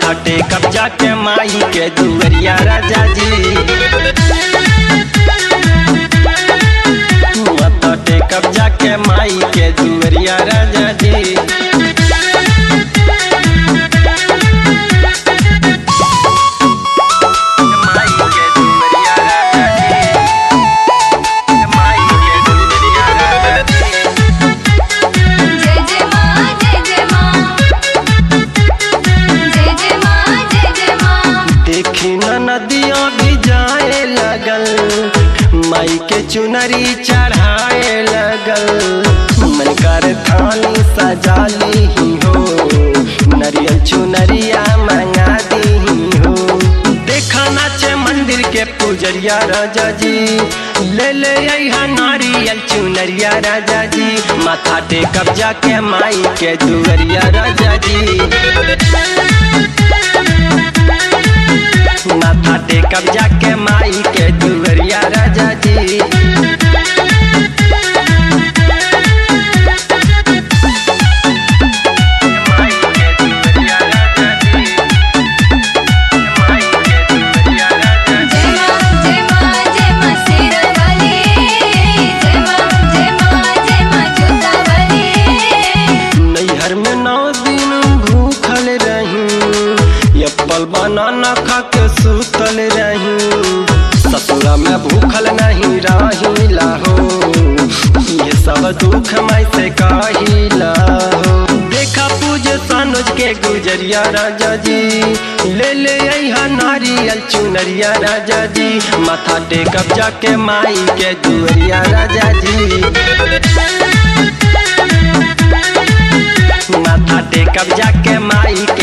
माथा टेकब जाके माई के दुवरिया राजा जी माथा टेकब जाके माई के दुवरिया राजा जी माई के दुवरिया राजा जी माई के दुवरिया राजा जी जय जय माँ जय जय माँ जय जय माँ जय जय माँ देखी न नदिया भी जाए लगल माई के चुनरी चढ़ाए लगल मन कर थानी सजा ली हो नरियल चुनरिया मंगा दी हो देखा नाचे मंदिर के पुजरिया राजा जी ले ले यहाँ नारियल चुनरिया राजा जी माथा टेकब जाके माई के दुवरिया राजा जी माथा टेकब जाके माई के दुवरिया राजा जी माई के दुवरिया राजा जी माई के दुवरिया राजा जी जय माँ जय माँ जय माँ शेरा वाली जय माँ जय माँ जय माँ जोता वाली नैहर में नौ दिन भूखल रही एप्पल बनाना खा के सुतल रही ससुरा में भूखल नहीं रही लाहो ये सब दुख मैं से कहिला हो देखा पूजे सनुज के गुजरिया राजा जी ले ले यहाँ नारियल चुनरिया राजा जी माथा टेकब जाके माई के दुअरिया राजा जी माथा टेकब जाके माई